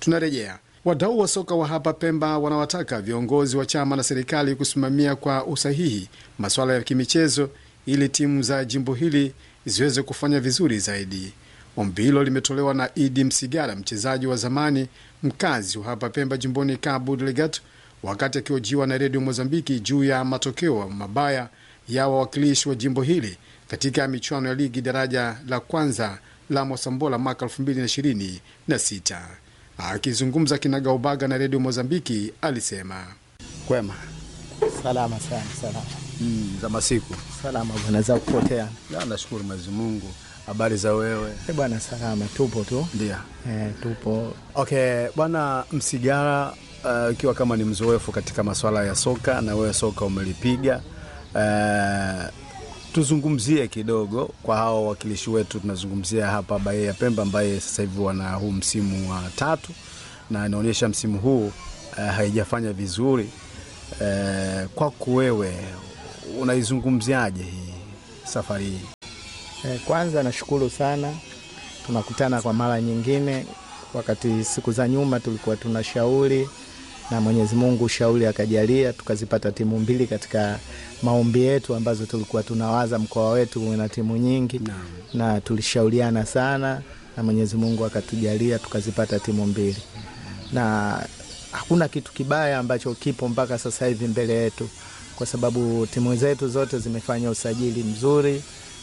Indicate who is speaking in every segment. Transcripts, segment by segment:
Speaker 1: Tunarejea. Wadau wa soka wa hapa Pemba wanawataka viongozi wa chama na serikali kusimamia kwa usahihi masuala ya kimichezo ili timu za jimbo hili ziweze kufanya vizuri zaidi. Ombi hilo limetolewa na Idi Msigara, mchezaji wa zamani mkazi wa hapa Pemba jimboni Cabo Delgado, wakati akiojiwa na redio Mozambiki juu ya matokeo mabaya ya wawakilishi wa jimbo hili katika michuano ya ligi daraja la kwanza la Mosambola mwaka 2026. Akizungumza kinagaubaga na redio Mozambiki alisema
Speaker 2: Kwema
Speaker 3: Salama sana, salama
Speaker 2: mm, za masiku
Speaker 3: salama bwana, za kupotea
Speaker 2: Ya, nashukuru Mwenyezi Mungu. Habari za wewe?
Speaker 3: Eh bwana, salama, tupo tu
Speaker 2: Ndio.
Speaker 3: eh, tupo
Speaker 2: Okay, bwana Msigara, uh, ukiwa kama ni mzoefu katika masuala ya soka na wewe soka umelipiga, uh, tuzungumzie kidogo kwa hawa wawakilishi wetu. Tunazungumzia hapa Baye ya Pemba ambaye sasa hivi wana huu msimu wa tatu na inaonyesha msimu huu uh, haijafanya vizuri. Uh, kwako wewe unaizungumziaje hii safari hii?
Speaker 3: eh, kwanza nashukuru sana, tunakutana kwa mara nyingine. Wakati siku za nyuma tulikuwa tuna shauri na Mwenyezi Mungu shauri akajalia tukazipata timu mbili katika maombi yetu ambazo tulikuwa tunawaza mkoa wetu uwe na timu nyingi
Speaker 2: Naam.
Speaker 3: na tulishauriana sana na Mwenyezi Mungu akatujalia tukazipata timu mbili, na hakuna kitu kibaya ambacho kipo mpaka sasa hivi mbele yetu, kwa sababu timu zetu zote zimefanya usajili mzuri,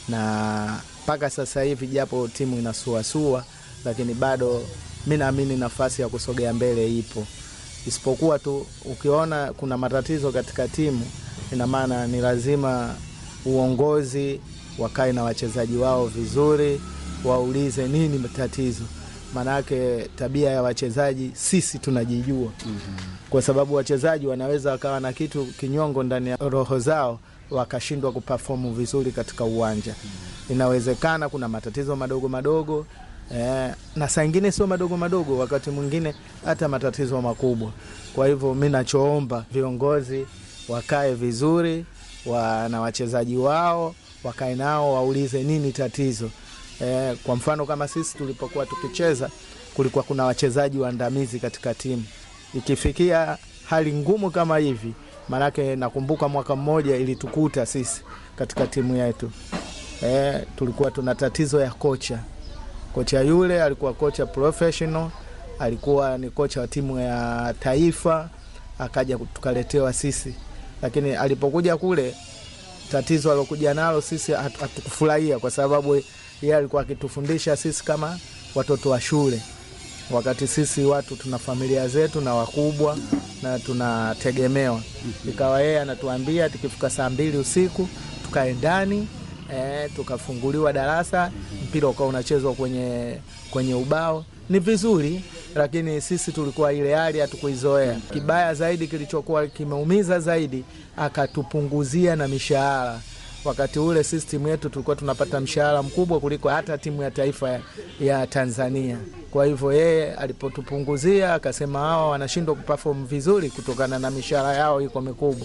Speaker 3: na mpaka sasa hivi japo timu inasuasua, lakini bado mi naamini nafasi ya kusogea mbele ipo, isipokuwa tu ukiona kuna matatizo katika timu, ina maana ni lazima uongozi wakae na wachezaji wao vizuri, waulize nini tatizo. Maanake tabia ya wachezaji sisi tunajijua, kwa sababu wachezaji wanaweza wakawa na kitu kinyongo ndani ya roho zao wakashindwa kupafomu vizuri katika uwanja. Inawezekana kuna matatizo madogo madogo eh, na saa ingine sio madogo madogo, wakati mwingine hata matatizo makubwa. Kwa hivyo mi nachoomba viongozi wakae vizuri wa, na wachezaji wao wakae nao waulize nini tatizo. Eh, kwa mfano kama sisi tulipokuwa tukicheza kulikuwa kuna wachezaji waandamizi katika timu. Ikifikia hali ngumu kama hivi, maanake nakumbuka mwaka mmoja ilitukuta sisi katika timu yetu eh, tulikuwa tuna tatizo ya kocha. Kocha yule alikuwa kocha professional, alikuwa ni kocha wa timu ya taifa, akaja tukaletewa sisi, lakini alipokuja kule tatizo alokuja nalo sisi hatu- hatukufurahia kwa sababu yeye alikuwa akitufundisha sisi kama watoto wa shule, wakati sisi watu tuna familia zetu na wakubwa na tunategemewa. Ikawa yeye anatuambia tukifika saa mbili usiku tukae ndani eh, tukafunguliwa darasa, mpira ukawa unachezwa kwenye, kwenye ubao. Ni vizuri, lakini sisi tulikuwa ile hali hatukuizoea. Kibaya zaidi kilichokuwa kimeumiza zaidi, akatupunguzia na mishahara. Wakati ule sisi timu yetu tulikuwa tunapata mshahara mkubwa kuliko hata timu ya taifa ya, ya Tanzania. Kwa hivyo yeye alipotupunguzia akasema hawa wanashindwa kuperform vizuri kutokana na mishahara yao iko mikubwa,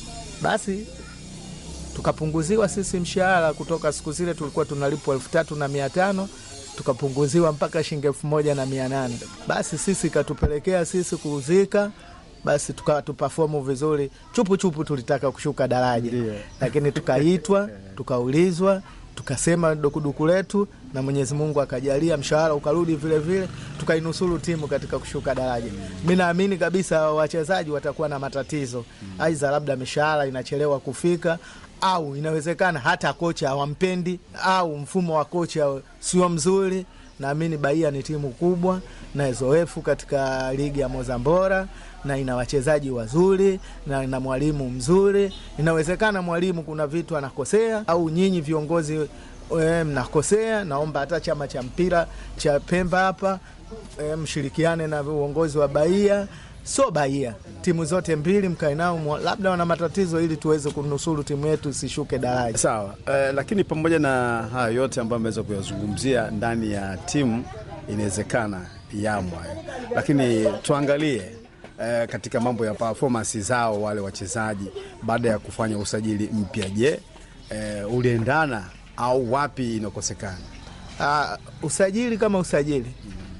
Speaker 3: basi tukapunguziwa sisi mshahara kutoka siku zile tulikuwa tunalipwa elfu tatu na mia tano tukapunguziwa mpaka shilingi elfu moja na mia nane basi sisi ikatupelekea sisi kuuzika basi tukawa tupafomu vizuri chupu chupu tulitaka kushuka daraja lakini tukaitwa tukaulizwa tukasema dukuduku letu na mwenyezi mungu akajalia mshahara ukarudi vile vile tukainusuru timu katika kushuka daraja mi naamini kabisa wachezaji watakuwa na matatizo aidha labda mishahara inachelewa kufika au inawezekana hata kocha hawampendi au mfumo wa kocha sio mzuri. Naamini Bahia ni timu kubwa na zoefu katika ligi ya Mozambora na ina wachezaji wazuri na ina mwalimu mzuri. Inawezekana mwalimu kuna vitu anakosea, au nyinyi viongozi e, mnakosea. Naomba hata chama cha mpira cha Pemba hapa e, mshirikiane na uongozi wa Bahia sio Bahia, timu zote mbili mkae nao, mwa- labda wana matatizo, ili tuweze kunusuru timu yetu isishuke daraja.
Speaker 2: Sawa eh, lakini pamoja na haya yote ambayo ameweza kuyazungumzia ndani ya timu, inawezekana yamo hayo, lakini tuangalie eh, katika mambo ya performance zao wale wachezaji baada ya kufanya usajili mpya. Je, eh, uliendana au wapi inakosekana?
Speaker 3: Uh, usajili kama usajili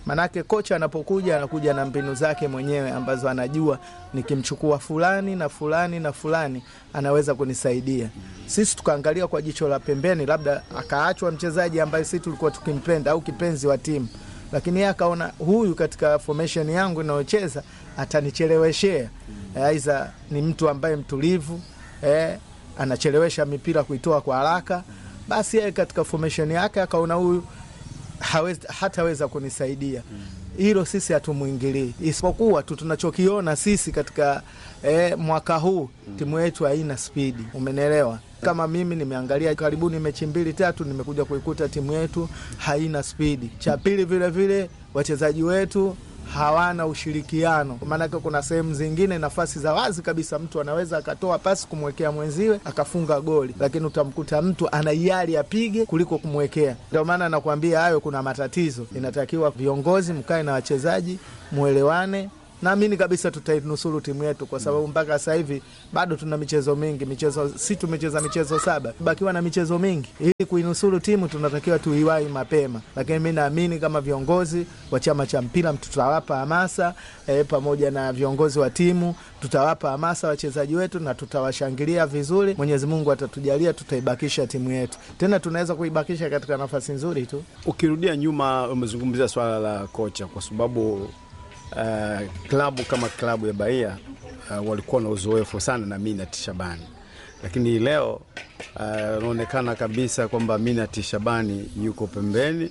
Speaker 3: Manake kocha anapokuja anakuja na mbinu zake mwenyewe ambazo anajua nikimchukua fulani na fulani na fulani anaweza kunisaidia. Sisi tukaangalia kwa jicho la pembeni, labda akaachwa mchezaji ambaye sisi tulikuwa tukimpenda au kipenzi wa timu, lakini yeye akaona huyu katika formation yangu inayocheza atanicheleweshea. Aidha ni mtu ambaye mtulivu eh, anachelewesha mipira kuitoa kwa haraka, basi yeye katika formation yake akaona huyu hawezi, hataweza kunisaidia hilo sisi hatumwingilii, isipokuwa tu tunachokiona sisi katika eh, mwaka huu timu yetu haina spidi, umenielewa? Kama mimi nimeangalia karibuni mechi mbili tatu, nimekuja kuikuta timu yetu haina spidi. Cha pili vile vile wachezaji wetu hawana ushirikiano, maanake kuna sehemu zingine nafasi za wazi kabisa, mtu anaweza akatoa pasi kumwekea mwenziwe akafunga goli, lakini utamkuta mtu ana hiari apige kuliko kumwekea. Ndio maana nakwambia hayo, kuna matatizo. Inatakiwa viongozi mkae na wachezaji mwelewane. Naamini kabisa tutainusuru timu yetu kwa sababu mpaka sasa hivi bado tuna michezo mingi. Michezo si tumecheza michezo saba, bakiwa na michezo mingi. Ili kuinusuru timu tunatakiwa tuiwahi mapema, lakini mi naamini kama viongozi wa chama cha mpira tutawapa hamasa e, pamoja na viongozi wa timu tutawapa hamasa wachezaji wetu na tutawashangilia vizuri. Mwenyezi Mungu atatujalia, tutaibakisha timu yetu, tena tunaweza kuibakisha katika nafasi nzuri tu.
Speaker 2: Ukirudia nyuma, umezungumzia swala la kocha kwa sababu Uh, klabu kama klabu ya Bahia uh, walikuwa na uzoefu sana na Minat Shabani, lakini leo unaonekana uh, kabisa kwamba Minat Shabani yuko pembeni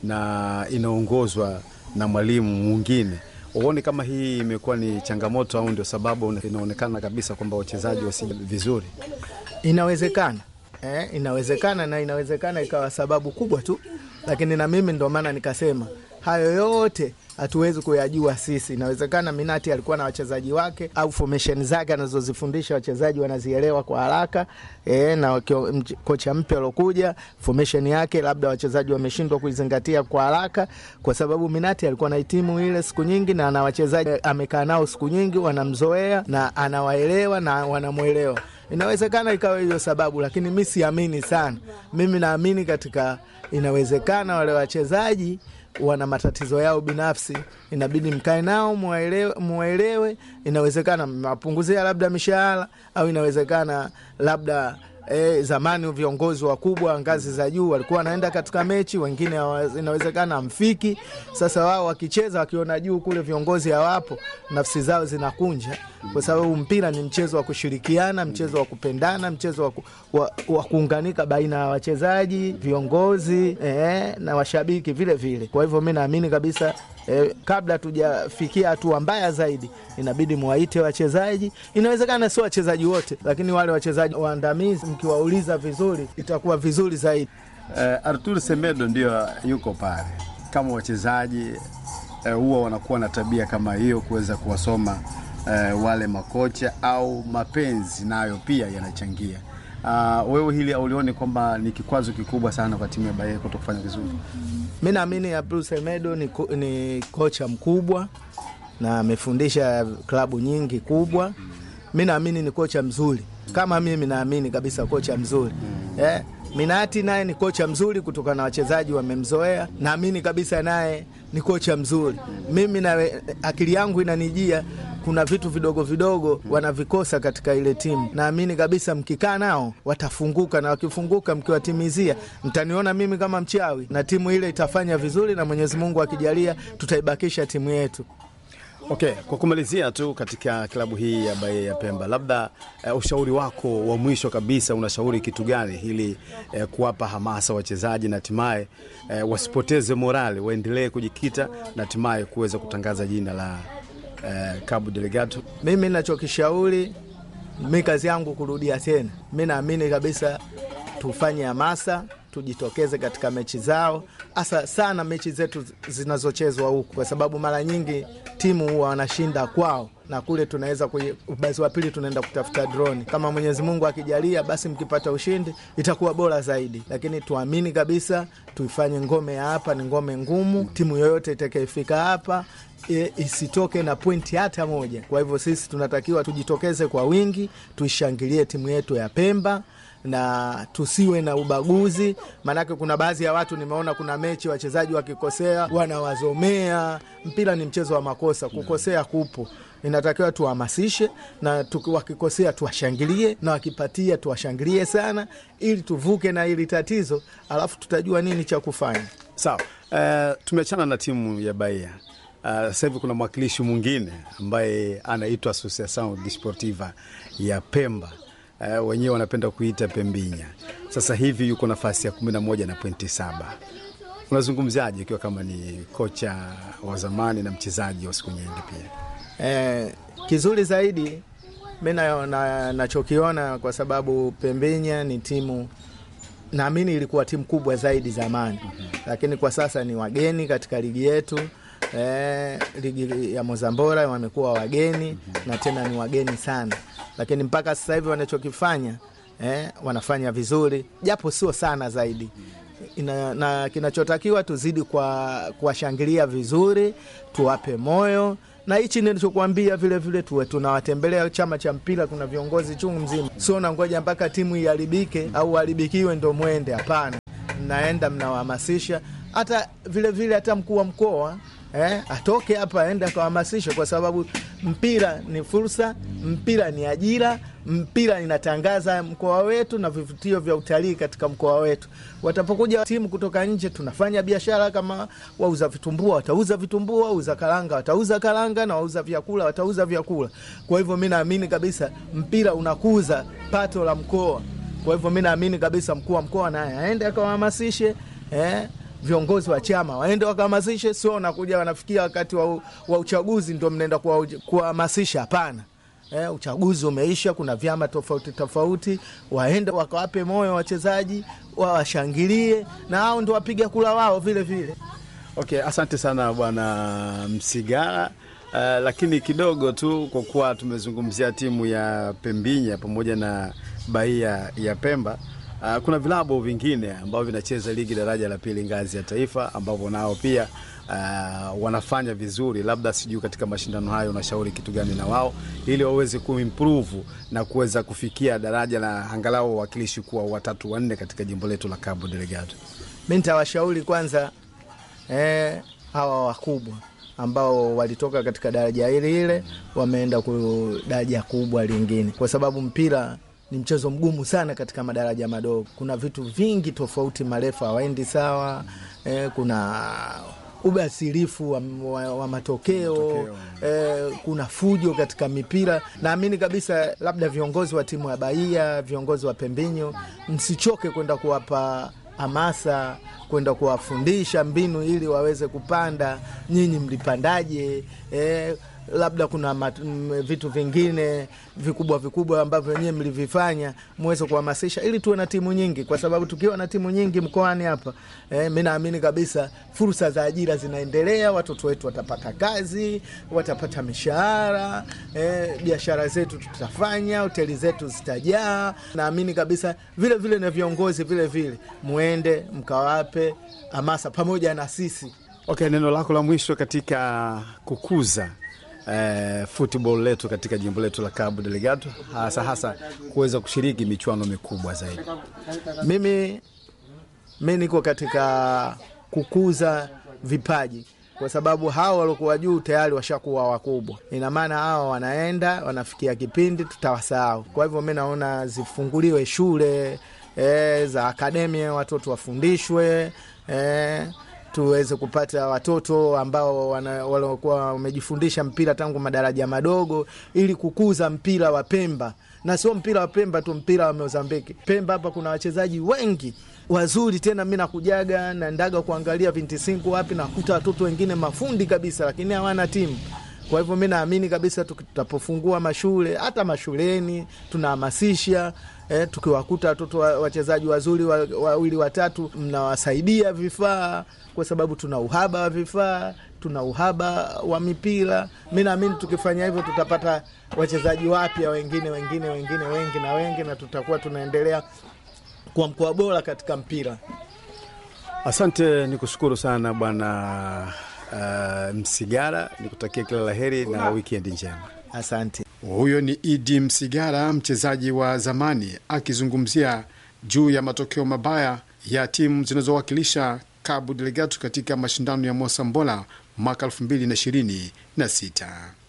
Speaker 2: na inaongozwa na mwalimu mwingine. Uone kama hii imekuwa ni changamoto au ndio sababu inaonekana kabisa kwamba wachezaji wasi vizuri?
Speaker 3: Inawezekana eh, inawezekana na inawezekana ikawa sababu kubwa tu, lakini na mimi ndio maana nikasema hayo yote hatuwezi kuyajua sisi. Inawezekana Minati alikuwa na wachezaji wake au formation zake anazozifundisha wachezaji wanazielewa kwa haraka e, na kocha mpya alokuja formation yake labda wachezaji wameshindwa kuizingatia kwa haraka, kwa sababu Minati alikuwa na timu ile siku nyingi na ana wachezaji amekaa nao siku nyingi, wanamzoea na anawaelewa na wanamwelewa. Inawezekana ikawa hiyo sababu, lakini mi siamini sana. Mimi naamini katika, inawezekana wale wachezaji wana matatizo yao binafsi, inabidi mkae nao muwaelewe, muwaelewe. Inawezekana mmewapunguzia labda mishahara au inawezekana labda E, zamani viongozi wakubwa ngazi za juu walikuwa wanaenda katika mechi, wengine inawezekana amfiki. Sasa wao wakicheza wakiona juu kule viongozi hawapo, nafsi zao zinakunja, kwa sababu mpira ni mchezo wa kushirikiana, mchezo wa kupendana, mchezo wa, ku, wa, wa kuunganika baina ya wachezaji, viongozi e, na washabiki vile vile. Kwa hivyo mi naamini kabisa e, kabla tujafikia hatua mbaya zaidi, inabidi mwaite wachezaji. Inawezekana sio wachezaji wote, lakini wale wachezaji waandamizi mkiwauliza vizuri itakuwa vizuri zaidi.
Speaker 2: Uh, Artur Semedo ndio yuko pale kama wachezaji huwa uh, wanakuwa na tabia kama hiyo kuweza kuwasoma uh, wale makocha au mapenzi nayo pia yanachangia. Uh, wewe hili aulioni kwamba ni kikwazo kikubwa sana kwa timu ya Bahia kuto kufanya vizuri?
Speaker 3: Mi naamini Artur Semedo ni, ko, ni kocha mkubwa na amefundisha klabu nyingi kubwa. Mi naamini ni kocha mzuri kama mimi naamini kabisa kocha mzuri eh. Minati naye ni kocha mzuri kutokana na wachezaji wamemzoea, naamini kabisa naye ni kocha mzuri. Mimi na akili yangu inanijia kuna vitu vidogo vidogo wanavikosa katika ile timu. Naamini kabisa mkikaa nao watafunguka, na wakifunguka, mkiwatimizia, mtaniona mimi kama mchawi na timu ile itafanya vizuri, na Mwenyezi Mungu akijalia tutaibakisha timu yetu.
Speaker 2: Okay, kwa kumalizia tu katika klabu hii ya Bahia ya Pemba, labda uh, ushauri wako wa mwisho kabisa, unashauri kitu gani ili uh, kuwapa hamasa wachezaji na hatimaye uh, wasipoteze morali, waendelee kujikita na hatimaye kuweza kutangaza jina la uh, Cabo Delgado?
Speaker 3: Mimi nachokishauri, mi kazi yangu kurudia tena, mi naamini kabisa tufanye hamasa tujitokeze katika mechi zao, hasa sana mechi zetu zinazochezwa huku, kwa sababu mara nyingi timu huwa wanashinda kwao na kule tunaweza ubasi wa pili tunaenda kutafuta droni. Kama Mwenyezi Mungu akijalia, basi mkipata ushindi itakuwa bora zaidi, lakini tuamini kabisa, tuifanye ngome ya hapa ni ngome ngumu. Timu yoyote itakayefika hapa E, isitoke na pointi hata moja. Kwa hivyo sisi tunatakiwa tujitokeze kwa wingi, tuishangilie timu yetu ya Pemba na tusiwe na ubaguzi, maanake kuna baadhi ya watu nimeona, kuna mechi wachezaji wakikosea wanawazomea. Mpira ni mchezo wa makosa, kukosea kupo inatakiwa tuhamasishe na tuki- wakikosea tuwashangilie na wakipatia tuwashangilie sana, ili tuvuke na hili tatizo, alafu tutajua nini cha kufanya.
Speaker 2: Sawa. Uh, tumeachana na timu ya Bahia. Uh, sasa hivi kuna mwakilishi mwingine ambaye anaitwa Associação Desportiva ya Pemba. Uh, wenyewe wanapenda kuita Pembinya. Sasa hivi yuko nafasi ya kumi na moja na pointi saba. Unazungumziaje ikiwa kama ni kocha wa zamani na mchezaji wa siku nyingi pia?
Speaker 3: Eh, kizuri zaidi mi na- na- nachokiona kwa sababu Pembinya ni timu naamini ilikuwa timu kubwa zaidi zamani, lakini kwa sasa ni wageni katika ligi yetu. Eh, ligi ya Mozambora wamekuwa wageni na tena ni wageni sana, lakini mpaka sasa hivi wanachokifanya eh, wanafanya vizuri japo sio sana zaidi ina, na kinachotakiwa tuzidi kwa kuwashangilia vizuri, tuwape moyo na hichi nilichokuambia vile vile, tuwe tunawatembelea chama cha mpira. Kuna viongozi chungu mzima, sio nangoja mpaka timu iharibike au haribikiwe ndo mwende. Hapana, mnaenda mnawahamasisha, hata vile vile hata mkuu wa mkoa eh, atoke hapa aende akawahamasisha, kwa sababu mpira ni fursa, mpira ni ajira, mpira inatangaza mkoa wetu na vivutio vya utalii katika mkoa wetu. Watapokuja timu kutoka nje, tunafanya biashara kama wauza vitumbua watauza vitumbua, wauza karanga watauza karanga, na wauza vyakula watauza vyakula. Kwa hivyo mi naamini kabisa mpira unakuza pato la mkoa. Kwa hivyo mi naamini kabisa mkuu wa mkoa naye aende akawahamasishe eh, viongozi wa chama waende wakahamasishe, sio wanakuja wanafikia wakati wa, wa uchaguzi ndo mnaenda kuwa- kuwahamasisha. Hapana. Eh, uchaguzi umeisha, kuna vyama tofauti tofauti, waende wakawape moyo wachezaji, wawashangilie na hao ndo wapiga kula wao vile vile.
Speaker 2: Okay, asante sana bwana Msigara. Uh, lakini kidogo tu kwa kuwa tumezungumzia timu ya Pembinya pamoja na Bahia ya Pemba. Uh, kuna vilabu vingine ambavyo vinacheza ligi daraja la pili ngazi ya taifa ambavyo nao pia uh, wanafanya vizuri. Labda sijui katika mashindano hayo unashauri kitu gani na wao ili waweze kuimprove na kuweza kufikia daraja la angalau wawakilishi kuwa watatu wanne katika jimbo letu la Cabo Delgado.
Speaker 3: Mi nitawashauri kwanza eh, hawa wakubwa ambao walitoka katika daraja hili ile wameenda ku daraja kubwa lingine, kwa sababu mpira ni mchezo mgumu sana katika madaraja madogo. Kuna vitu vingi tofauti, marefu hawaendi sawa eh, kuna ubasirifu wa, wa, wa matokeo,
Speaker 2: Matokeo.
Speaker 3: eh, kuna fujo katika mipira. Naamini kabisa labda viongozi wa timu ya Bahia, viongozi wa Pembinyo, msichoke kwenda kuwapa hamasa kwenda kuwafundisha mbinu ili waweze kupanda. Nyinyi mlipandaje? Eh, labda kuna mat, m, vitu vingine vikubwa vikubwa ambavyo wenyewe mlivifanya, muweze kuhamasisha ili tuwe na timu nyingi, kwa sababu tukiwa na timu nyingi mkoani hapa eh, mi naamini kabisa fursa za ajira zinaendelea, watoto wetu watapata kazi, watapata mishahara eh, biashara zetu tutafanya, hoteli zetu zitajaa. Naamini kabisa vile vile na viongozi vile vile muende mkawape hamasa pamoja na sisi.
Speaker 2: Okay, neno lako la mwisho katika kukuza eh, football letu katika jimbo letu la Cabo Delgado, hasa hasa kuweza kushiriki michuano mikubwa zaidi.
Speaker 3: Mimi mi niko katika kukuza vipaji kwa sababu hawa waliokuwa juu tayari washakuwa wakubwa. Ina maana hawa wanaenda wanafikia kipindi tutawasahau. Kwa hivyo mi naona zifunguliwe shule e, za akademia, watoto wafundishwe e, tuweze kupata watoto ambao wana- waliokuwa wamejifundisha mpira tangu madaraja madogo, ili kukuza mpira wa Pemba na sio mpira wa Pemba tu, mpira wa Mozambiki. Pemba hapa kuna wachezaji wengi wazuri, tena mi nakujaga naendaga kuangalia vintisingu wapi, nakuta watoto wengine mafundi kabisa, lakini hawana timu. Kwa hivyo mi naamini kabisa tuki- tutapofungua mashule, hata mashuleni tunahamasisha eh, tukiwakuta watoto wa- wachezaji wazuri wa- wawili watatu, mnawasaidia vifaa, kwa sababu tuna uhaba wa vifaa, tuna uhaba wa mipira. Mi naamini tukifanya hivyo tutapata wachezaji wapya wengine wengine wengine wengi na wengi, na tutakuwa tunaendelea kuwa mkoa bora katika mpira.
Speaker 2: Asante, ni kushukuru sana bwana uh, Msigara, nikutakia kila la heri na wikendi njema.
Speaker 3: Asante.
Speaker 1: Huyo ni Idi Msigara, mchezaji wa zamani, akizungumzia juu ya matokeo mabaya ya timu zinazowakilisha Cabo Delgado katika mashindano ya Mosambola mwaka 2026.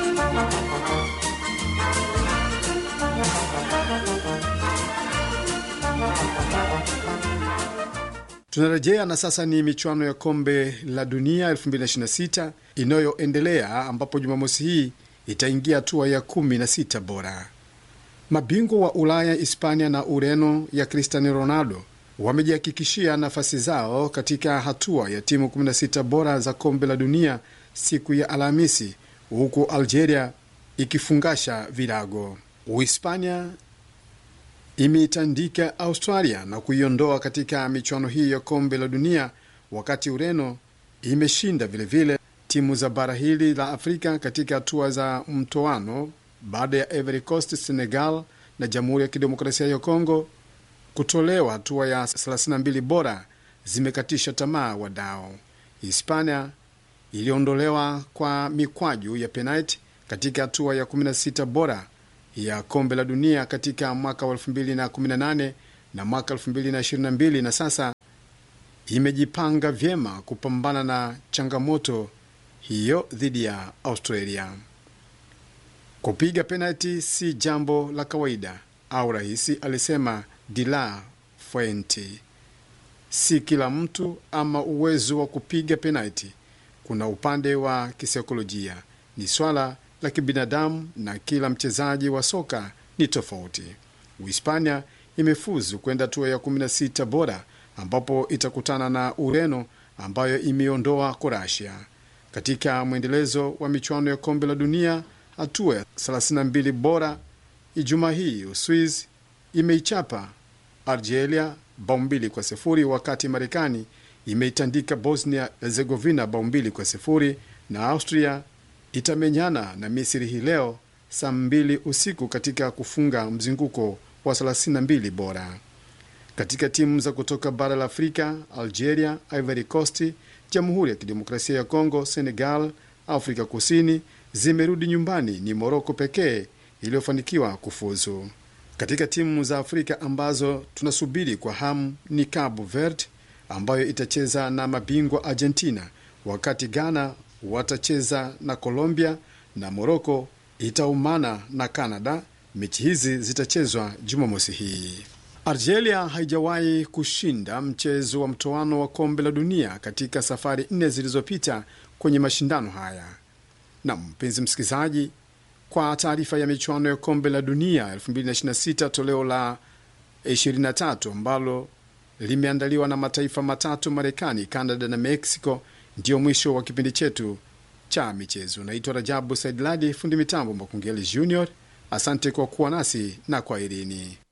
Speaker 1: Tunarejea na sasa ni michuano ya kombe la dunia 2026 inayoendelea ambapo Jumamosi hii itaingia hatua ya 16 bora. Mabingwa wa Ulaya, Hispania na Ureno ya Cristiano Ronaldo wamejihakikishia nafasi zao katika hatua ya timu 16 bora za kombe la dunia siku ya Alhamisi, huku Algeria ikifungasha virago. Uhispania imeitandika Australia na kuiondoa katika michuano hii ya kombe la dunia, wakati Ureno imeshinda vilevile timu za bara hili la Afrika katika hatua za mtoano baada ya Ivory Coast, Senegal na Jamhuri ya Kidemokrasia ya Kongo kutolewa hatua ya 32 bora zimekatisha tamaa wadao. Hispania iliondolewa kwa mikwaju ya penalti katika hatua ya 16 bora ya kombe la dunia katika mwaka wa 2018 na mwaka 2022 na sasa imejipanga vyema kupambana na changamoto hiyo dhidi ya Australia. Kupiga penalti si jambo la kawaida au rahisi, alisema De La Fuente. Si kila mtu ama uwezo wa kupiga penalti. Kuna upande wa kisaikolojia, ni swala la kibinadamu na kila mchezaji wa soka ni tofauti. Uhispania imefuzu kwenda hatua ya 16 bora ambapo itakutana na Ureno ambayo imeondoa Kroatia. Katika mwendelezo wa michuano ya kombe la dunia hatua ya 32 bora, Ijumaa hii Uswiz imeichapa Algeria bao mbili kwa sifuri wakati Marekani imeitandika Bosnia Herzegovina bao mbili kwa sifuri na Austria itamenyana na Misri hii leo saa mbili usiku katika kufunga mzunguko wa 32 bora. Katika timu za kutoka bara la Afrika, Algeria, Ivory Coast, Jamhuri ya Kidemokrasia ya Kongo, Senegal, Afrika Kusini zimerudi nyumbani. Ni Moroko pekee iliyofanikiwa kufuzu. Katika timu za Afrika ambazo tunasubiri kwa hamu ni Cabo Verde ambayo itacheza na mabingwa Argentina, wakati Ghana watacheza na Colombia na Moroko itaumana na Canada. Mechi hizi zitachezwa Jumamosi hii. Algeria haijawahi kushinda mchezo wa mtoano wa kombe la dunia katika safari nne zilizopita kwenye mashindano haya. Na mpenzi msikilizaji, kwa taarifa ya michuano ya kombe la dunia 2026 toleo la 23 ambalo limeandaliwa na mataifa matatu, Marekani, Canada na Mexico, ndiyo mwisho wa kipindi chetu cha michezo. Naitwa Rajabu Saidladi, fundi mitambo Makungeli Junior. Asante kwa kuwa nasi na kwaherini.